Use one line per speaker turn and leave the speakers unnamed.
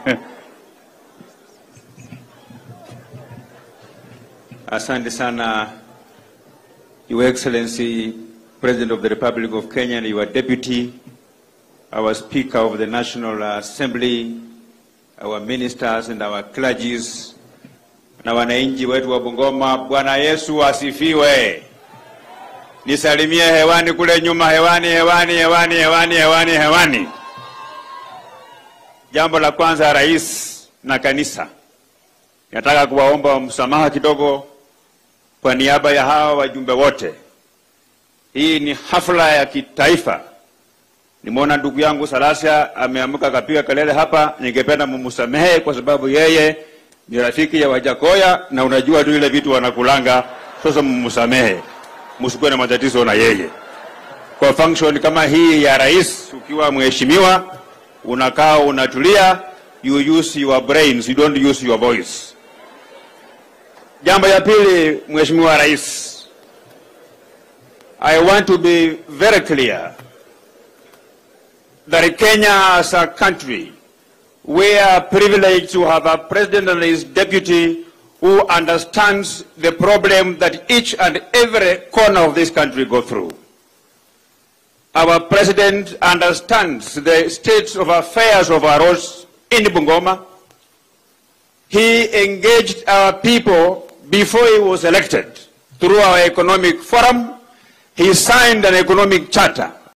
Asante sana, Your Excellency, President of the Republic of Kenya and your deputy, our Speaker of the National Assembly, our ministers and our clergies, na wananchi wetu wa Bungoma. Bwana Yesu asifiwe. Nisalimie hewani kule nyuma, hewani, hewani, hewani, hewani, hewani, hewani. Jambo la kwanza, rais na kanisa, nataka kuwaomba msamaha kidogo kwa niaba ya hawa wajumbe wote. Hii ni hafla ya kitaifa. Nimeona ndugu yangu Salasia ameamka akapiga kelele hapa, ningependa mumsamehe kwa sababu yeye ni rafiki ya Wajakoya na unajua tu ile vitu wanakulanga. Sasa mumsamehe, msikuwe na matatizo na yeye. Kwa function kama hii ya rais, ukiwa mheshimiwa, unakaa unatulia, you use your brains, you don't use your voice. Jambo ya pili, Mheshimiwa Rais, I want to be very clear that Kenya as a country, we are privileged to have a president and his deputy who understands the problem that each and every corner of this country go through. Our president understands the state of affairs of our roads in Bungoma. He engaged our people before he was elected through our economic forum. He signed an economic charter